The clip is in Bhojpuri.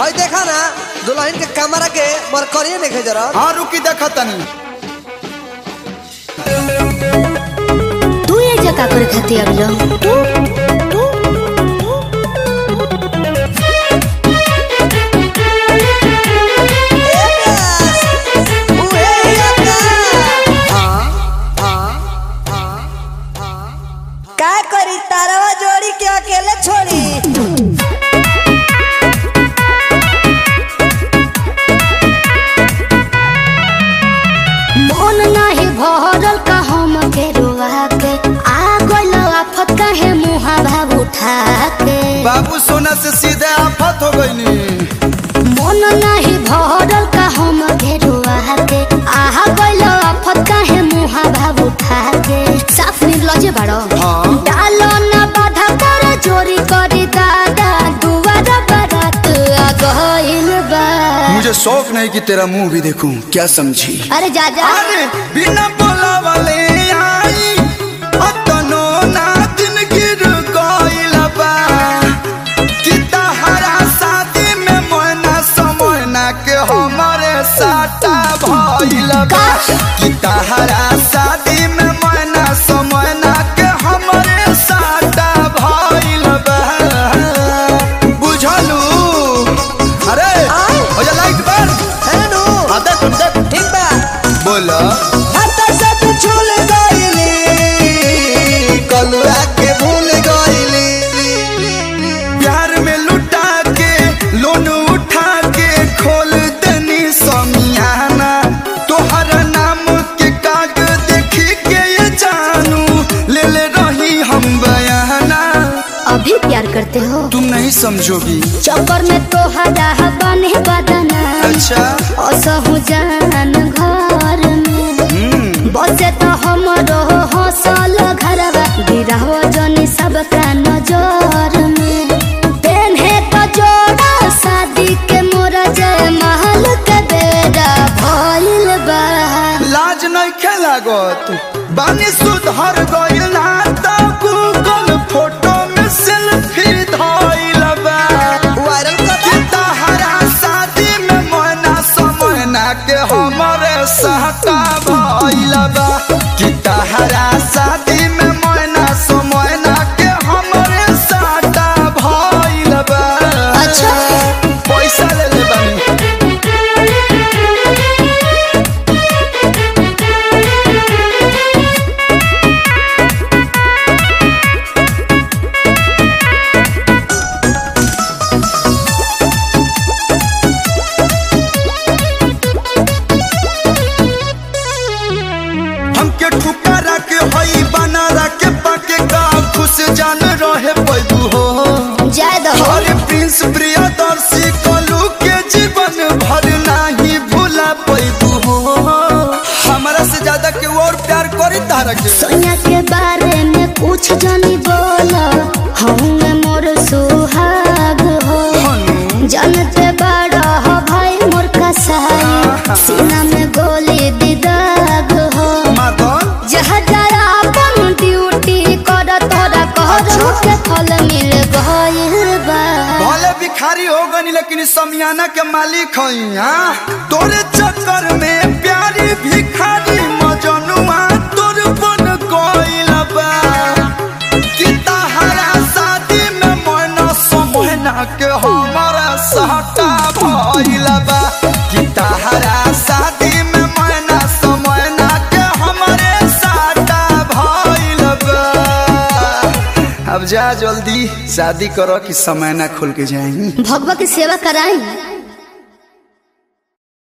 हई देखा ना दुल्हन के कमरा के मरकरिए देखे जरा हाँ रुकी देखा तनी तू ये जगह करे खाती अब लो तू का करी तारवा जोड़ी के अकेले छोड़ी मन नाही भरल का हम के रुआ के आ गइल आफत काहे मुहा भाव उठा के बाबू सोना से सीधे आफत हो गई मन नाही भरल का हम के रुआ के आ गइल आफत काहे मुहा भाव उठा के साफ निर्लजे बाड़ो हाँ। डालो ना बाधा कर चोरी करी दादा दुआरा बारात आ गइल बा मुझे शौक नहीं कि तेरा मुंह भी देखूं क्या समझी अरे जा जा अरे बिना बोला वाले आई अतनो ना दिन गिर गइल बा कि तहरा शादी में मोना समोना के हमरे साटा भइल बा कि तहरा शादी में मोना समोना के हमरे साटा भइल बा बुझलू अरे हो जा लाइट बंद है नु आ देख देख ठीक बा बोला हाथ से तू छूल गइली कलुआ के भूल गइली प्यार में लुटा के लोन उठा के खोल दनी समियाना तोहर नाम के काग देखी के ये जानू ले ले रही हम बयाना अभी प्यार करते हो तुम नहीं समझोगी चक्कर में तो हदा बने बदना अच्छा असहु जान घर में हम्म बसे तो हमरो हौसल घरवा गिरहो जनी सबका नजर में पेन्हे तो जोड़ा शादी के मोर जय महल के बेड़ा भइल बा लाज नहीं खेलागत बानी सुधर गइल ना तो गूगल फोटो में सेल्फी धइल बा वायरल कर कि तहरा शादी में मोना समोना के हमरे सहता भइल बा कि तहरा शादी में मोना समोना के हमरे सहता भइल बा अच्छा। पैसा ले ले बानी हमके ठुकारा के हई बनारा के पाके का खुश जान रहे पैदू हो जय दो हरे प्रिंस प्रियदर्शी कलू के जीवन भर नहीं भूला पैदू हो हमारा से ज्यादा के और प्यार करी तारा के सोनिया के बारे में कुछ जानी बोला हूँ मोर सुहाग हो हनु जानते बड़ा हो भाई मोर कसाई सीना में गोली दिदाग हो माधन जहाँ जरा अपन ड्यूटी कर तोरा कहरो के फल मिल गइल बा भले भिखारी हो गनी लेकिन इस समियाना के मालिक हई हाँ तोरे चक्कर में प्यारी भिखारी मजनुआ तोर बन गइल बा कि तहरा शादी में मन समहना के हमारा सहटा भइल बा कि तहरा शादी में मन समहना के हमरे सहटा भइल बा अब जा जल्दी शादी करो कि समय ना खुल के जाएंगी भगवा की सेवा कराई